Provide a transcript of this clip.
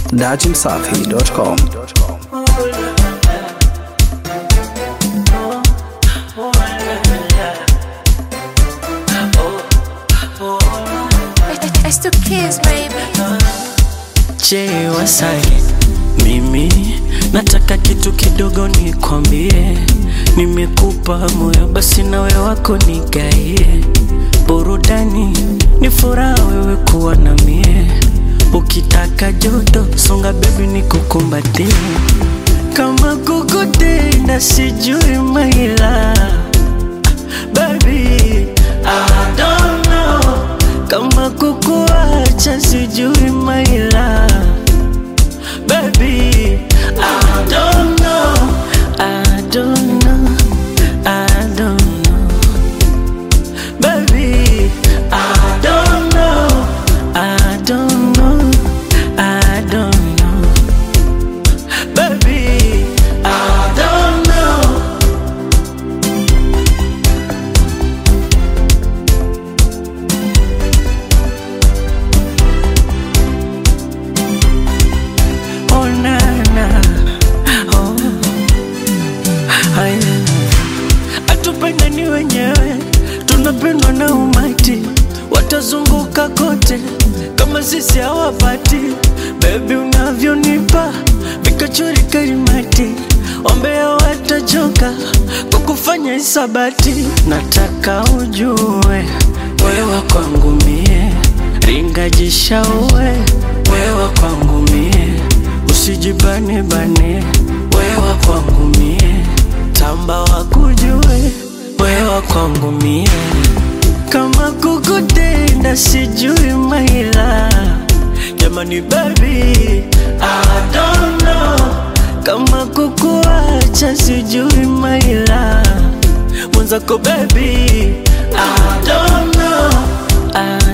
dachimsafi.com. It's the kids, baby. Je, Wasage, mimi nataka kitu kidogo nikwambie. Nimekupa moyo, basi nawe wako nigaie. Burudani ni furaha wewe kuwa na mie. Ukitaka joto, songa bebi nikukumbatie. Kama kukutenda sijui maila Baby, I don't know kama kukuacha sijui maila Baby, I don't know, I don't know, I don't know Baby, I don't know, I don't know, I don't know Baby, I don't know Oh na na, oh haya, hatupendani wenyewe, tunapendwa na umati, watazunguka kote kama sisi hawapati. Baby unavyonipa vikachori karimati, wambea watachoka kwa kufanya hisabati. Nataka ujue wewe kwangu mie, ringajisha uwe wewe kwangu mie, usijibane bane wewe kwangu mie, tamba wakujue wewe kwangu mie, kama kukutenda sijui maila jamani baby I don't know kama kukuacha sijui maila mwenzako baby I don't know I